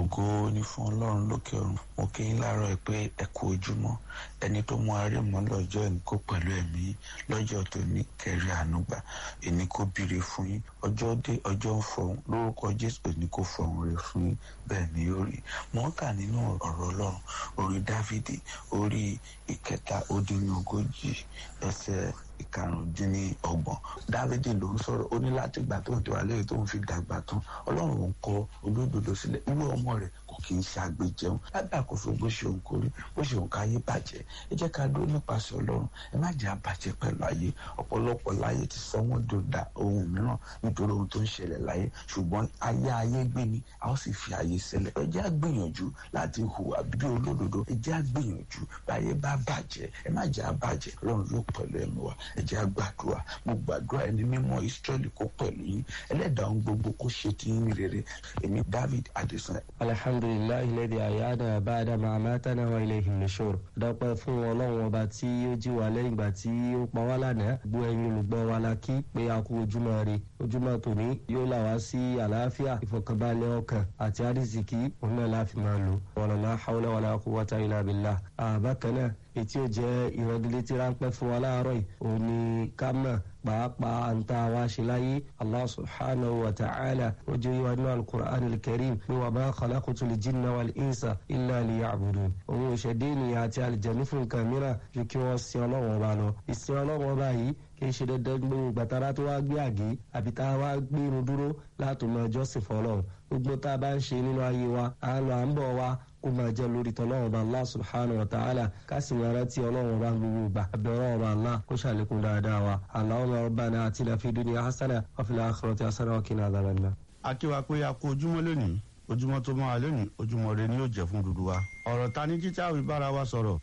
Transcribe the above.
ògo ni fún ọlọ́run lókè ọ̀run mo kí yín láàárọ̀ ẹ pé ẹ kú ojúmọ́ ẹni tó mú arímọ́ lọ́jọ́ ìníkó pẹ̀lú ẹ̀mí lọ́jọ́ tó ní kẹrí ànúgbà ìníkó bìrì fún yín ọjọ́ dé ọjọ́ ń fọhùn lórúkọ jésù ìníkó fọhùn rẹ fún yín bẹ́ẹ̀ ni ó rí mo ń kà nínú ọ̀rọ̀ ọlọ́run orí dávidi orí ìkẹta ó dín ní ogójì ẹsẹ̀ ìkarùndínlọ́gbọ̀n dávidi ló ń sọ̀rọ̀ ó ní láti gbà tó ń tó alẹ́ tó ń fi dàgbà tán ọlọ́run ń kọ olódodo sílẹ̀ irú ọmọ rẹ̀ kò kì í ṣe àgbéjẹun lábẹ́ àkóso bó ṣe òun kórí bó ṣe òun káyé bàjẹ́ ẹ jẹ́ ká dúró nípasẹ̀ ọlọ́run ẹ má jẹ́ àbàjẹ́ pẹ̀lú ayé ọ̀pọ̀lọpọ̀ láyé ti sọ wọ́n dòdà ohun mìíràn nítorí ohun tó ń ṣẹlẹ̀ láyé ṣùgbọ́n ayé ayé gbé ni a ó sì fi ayé sílẹ̀ ẹ jẹ́ àgbìyànjú láti hùwà bí olódodo ẹ jẹ́ àgbìyànjú báyé bá bàjẹ́ ẹ má jẹ́ àbàjẹ́ ọlọ́run yóò pẹ̀lú ẹnu wa ẹ jẹ́ àgbàdua mo gbàdúrà ẹni mímọ́ Ísírẹ́lì kó pẹ̀lú yín ẹlẹ́dàá ohun gbogbo kó ṣe ti yín rere èmi David Adesan. alhamdulilayi lẹ́dí àyáda bàdà màmátánà wa ilayhi nushur dọ́pẹ́ fún ọlọ́run ọba tí ó jí wa lẹ́yìn ìgbà tí ó pa wá lánàá gbọ́ ẹ̀yin olùgbọ́ wa la kí pé a kú ojúmọ́ rè ojúmọ́ tòní yóò là wá sí àlàáfíà ìfọ̀kànbalẹ̀ ọkàn àti àrísìkí òun náà láfi máa lò wala hawla wala quwwata illa billah àbákan náà ètí ò jẹ́ ìrọ̀dílétí ráńpẹ́ fún wa láàárọ̀ yìí òun ni ká mọ̀ pàápàá ń tá a wá ṣe láyé allah subhanahu wa ta'ala ó jẹ́ yíwa nínú alukur'an alkarim ní wa ma khalaqtul jinna wal insa illa liya'budun òun ò ṣẹ̀dá ènìyàn àti àlìjẹ̀nu fún nǹkan mìíràn ju kí wọ́n sin ọlọ́wọ́n ọba lọ ìsìn ọlọ́wọ́n ọba yìí kì í ṣe dandan gbogbo gbàtàrà tó wá gbé àgé àbí tá a wá gbé irun dúró láti mọ ẹjọ́sìn fọlọ́run gbogbo tá a bá ń ṣe nínú ayé wa à ń lọ à ń bọ̀ wa kó máa jẹ́ lórí tọ́lọ́run ọba allah subhanahu wa ta'ala ká sì máa rántí ọlọ́run ọba gbogbo gbà abẹ́rẹ́ ọba allah kó ṣàlékún dáadáa wa allahumma rabbana atina fid dunya hasana wa fil akhirati hasana wa qina adhaban nar. akíwa pé a kú ojúmọ́ lónìí ojúmọ́ tó máa lónìí ojúmọ́ rẹ ni yóò jẹ́ fún dúdú wa ọ̀rọ̀ ta ní títí àwọn ìbára wa sọ̀rọ̀